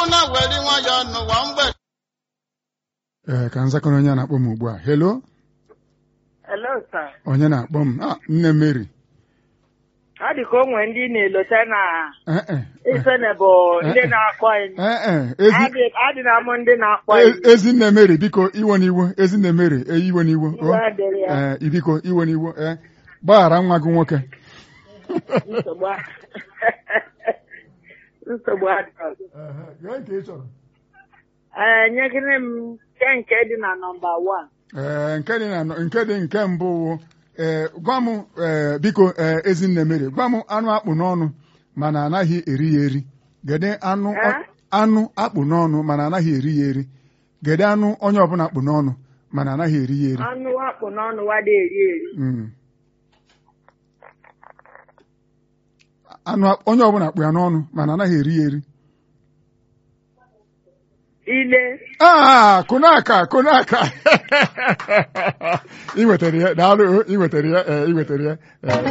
na-eweli nwayọ n'ụwa mgbede ee ka nzakọrọ onye a na-akpọ m ugbu a helo Hello, sir. onye na-akpọ m ah nne Mary Ọ dị ka o nwere ndị na-elota na ee e Ifene bụ ndị na-akpọ anyị. ee e ezi Adị- Adị na amụ ndị na-akpọ e- anyị. ezinne Mary biko iwe n'iwo ezinne Mary e iwe n'iwo o Iwe adịrị ya. ee biko iwe n'iwo ee gbaghara nwa gị nwoke Nsogbu a- Nsogbu adịghị. Gee nke ị chọrọ. Ee, nyegịrị m nke nke dị na nọmba wan. ee nke dị na nke dị nke mbụ wụ ee gwa m ee biko ee ezinne Mary gwa m anụ akpụ n'ọnụ mana anaghị eri ya eri gede anụ Eh? anụ akpụ n'ọnụ mana anaghị eri ya eri gede anụ onye ọbụla akpụ n'ọnụ mana anaghị eri ya eri Anụ akpụ n'ọnụ wada eri eri. Mm. anụ ak- onye ọbụla akpụ ya n'ọnụ mana anaghị eri ya eri Ile. aa kụnaka kụnaka ị wetara ya daalụ ị wetara ya ee ị wetara ya ee